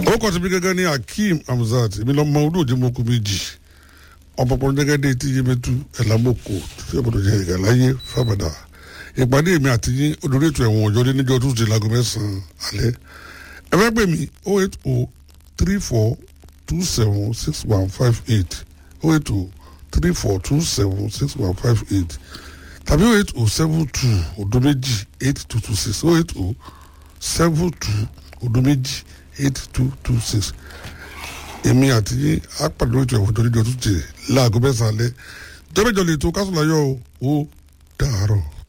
ó kọ́ síbi gẹ́gẹ́ ní akeem hamzat èmi lọ́mọ olóòjì mọ́kú méjì ọ̀pọ̀pọ̀ gẹ́gẹ́ tí yémẹ́tú ẹ̀lámọ́kò tí ọ̀pọ̀lọpọ̀ jẹ́ ìgbà láyé fábàdà ìpàdé mi àti yín olórí ètò ẹ̀wọ̀n ọ̀jọ́ dé níjọ́ tuesday láago mẹ́sàn-án alẹ́ ẹ fẹ́ pè mí oh eight oh three four two seven six one five eight oh eight oh three four two seven six one five eight tàbí oh eight oh seven two odo méjì eight two two six oh eight oh seven two odo méjì eight two two six èmi àti yín á pàdé ètò ẹ̀wọ̀n ọ̀jọ́ níjọ́ tuesday láago mẹ́sàn-án alẹ́ jọ́bẹ́jọ́ lè tó kásùn láyọ̀ o ó dàárọ̀.